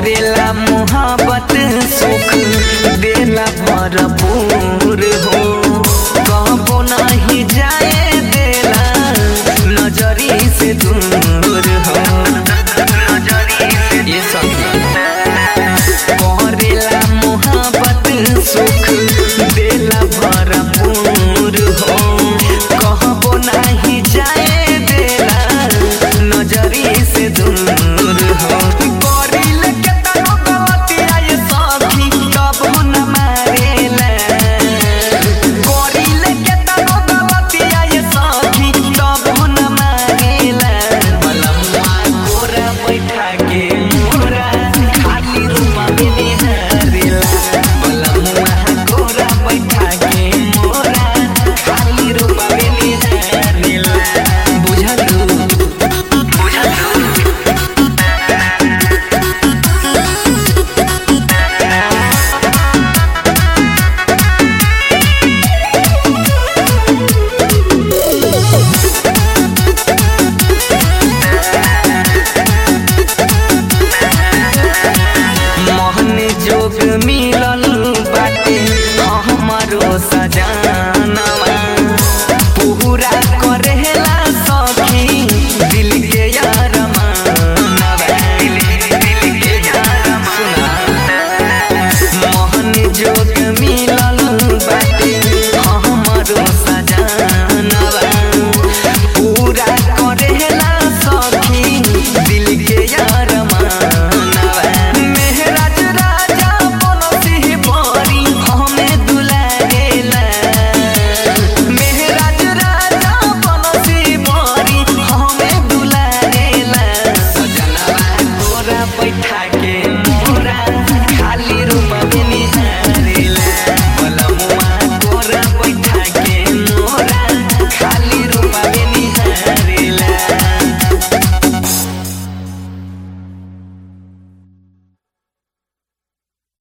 करेला मोहब्बत सुख देला भरपूर हो कबो नहीं जाए देला नजरी से दूर हो ये सब करेला मोहब्बत सुख देला भरपूर हो कहबो नहीं जाए देला नजरी से दूर हो करिल केतनो गलतिया ये सखी कबो न मारेला करिल केतनो गलतिया ये सखी कबो न मारेला बलमुआ गोरा बैठा के मोरा खाली रूमा में निहारेला बलमुआ गोरा बैठा के मोरा खाली रूमा में निहारेला बुझलू बुझलू मोहन जोग मी